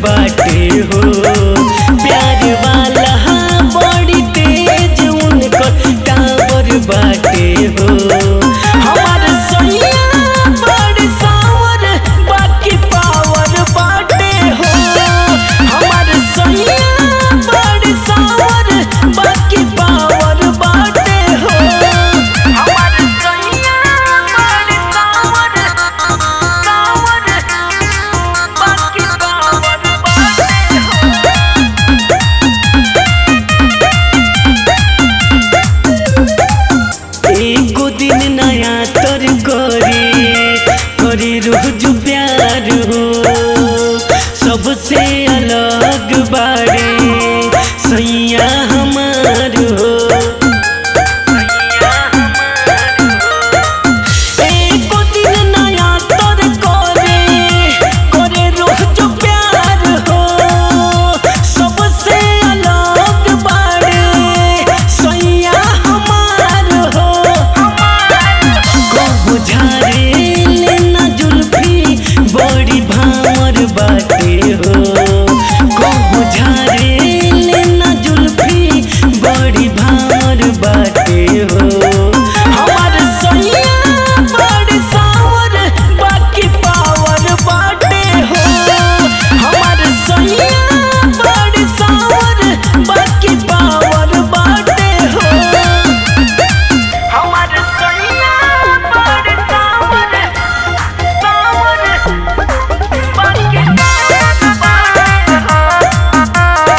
बाटे हो प्यार वाला बड़ी तेज उनकर टावर बाटे हो हमार सैया बड़ी सावर बाकी पावर बाटे हो हमार सैया बड़ी सावर बाकी पावर बाटे हो हमार सैया बड़ी सावर सावर बाकी पावर बाटे हो एगो दिन नया तर करे करे रोज प्यार हो सबसे अलग बारे सैया हमार हो एको दिन नया तर करे करे रोज प्यार हो सबसे अलग बारे सैया हमार हो कहू झारे लेना जुल्फी बड़ी भावर बाटे हो कहू झारे लेना जुल्फी बड़ी भावर बाटे हो हमार सैया बड़ी सावर बाकी पावर बाटे हो हमार सैया बड़ी सावर बाकी पावर बाटे हो हमार सैया बड़ी सावर सावर बाकी पावर बाटे हो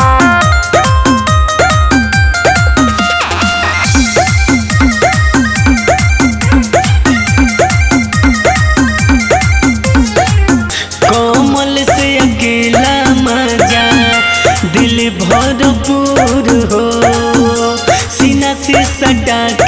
कोमल से अकेला मजा दिल भरपूर हो सीना से सटा